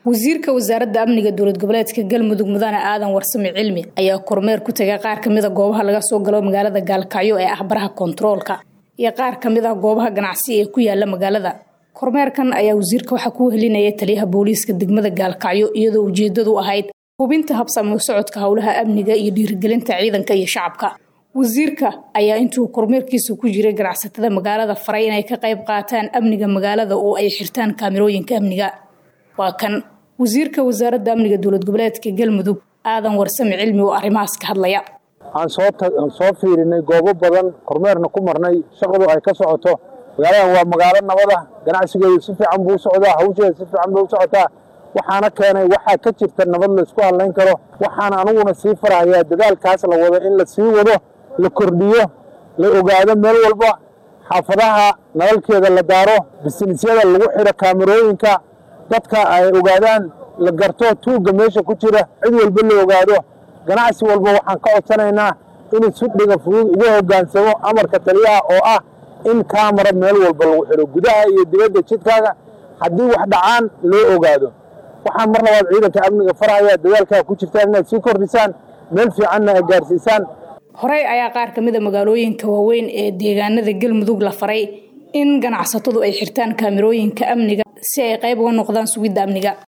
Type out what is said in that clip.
wasiirka wasaaradda amniga dowlad goboleedka galmudug mudane aadan warsame cilmi ayaa kormeer ku tegay qaar kamid a goobaha laga soo galo magaalada gaalkacyo ee ah baraha kontaroolka iyo qaar kamid ah goobaha ganacsi ee ku yaala magaalada kormeerkan ayaa wasiirka waxaa ku helinaya taliyaha booliiska degmada gaalkacyo iyadoo ujeedadu ahayd hubinta habsamo socodka howlaha amniga iyo dhiirigelinta ciidanka iyo shacabka wasiirka ayaa intuu kormeerkiisa ku jiray ganacsatada magaalada faray inay ka qayb qaataan amniga magaalada oo ay xirtaan kaamirooyinka amniga waa kan wasiirka wasaaradda amniga dowlad goboleedka galmudug aadan warsame cilmi oo arrimahaas ka hadlaya aan soo fiirinay goobo badan kormeerna ku marnay shaqadu ay ka socoto magaaladan waa magaalo nabada ganacsigeedu si fiican buu u socdaa hawsheeda si fiican bay u socotaa waxaana keenay waxaa ka jirta nabad la isku hadlayn karo waxaana aniguna sii farahayaa dadaalkaas la wado in la sii wado la kordhiyo la ogaado meel walba xaafadaha nalalkeeda la daaro bisnisyada lagu xidho kaamarooyinka dadka ay ogaadaan la garto tuugga meesha ku jira cid walba la ogaado ganacsi walba waxaan ka codsanaynaa inuu si dhiga fudud ugu hoggaansamo amarka taliyaha oo ah in kaamara meel walba lagu xidho gudaha iyo dibadda jidkaaga haddii wax dhacaan loo ogaado waxaan mar labaad ciidanka amniga farhaya dadaalkaa ku jirtaan inaad sii kordhisaan meel fiicanna ay gaarsiisaan horey ayaa qaar kamid a magaalooyinka waaweyn ee deegaanada galmudug la faray in ganacsatadu ay xirtaan kaamirooyinka amniga si ay qayb uga noqdaan sugidda amniga